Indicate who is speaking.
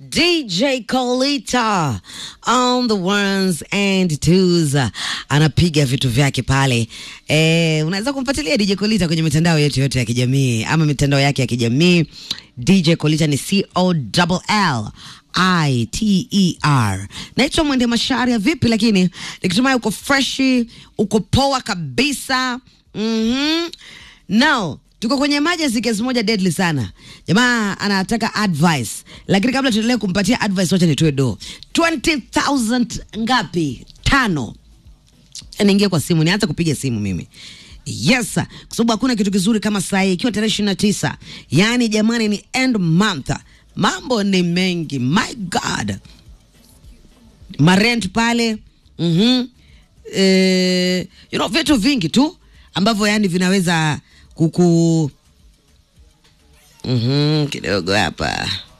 Speaker 1: DJ Colita on the ones and twos, anapiga vitu vyake pale. Eh, unaweza kumfuatilia DJ Colita kwenye mitandao yetu yote ya kijamii ama mitandao yake ya kijamii. DJ Colita ni C O L L I T E R. Naitwa Mwende Masharia. Vipi lakini, nikitumai uko freshi, uko poa kabisa. Mhm. Now tuko kwenye emergency case moja deadly sana. Jamaa anataka advice, lakini kabla tuendelee kumpatia advice, wacha nitoe do 20000 ngapi? Tano. Niingie kwa simu, nianze kupiga simu mimi. Yes, kwa sababu hakuna kitu kizuri kama saa hii ikiwa tarehe ishirini na tisa, yaani jamani, ni end month, mambo ni mengi. My God, marent pale mm eh, you know, vitu vingi tu ambavyo yani vinaweza kuku mm kidogo hapa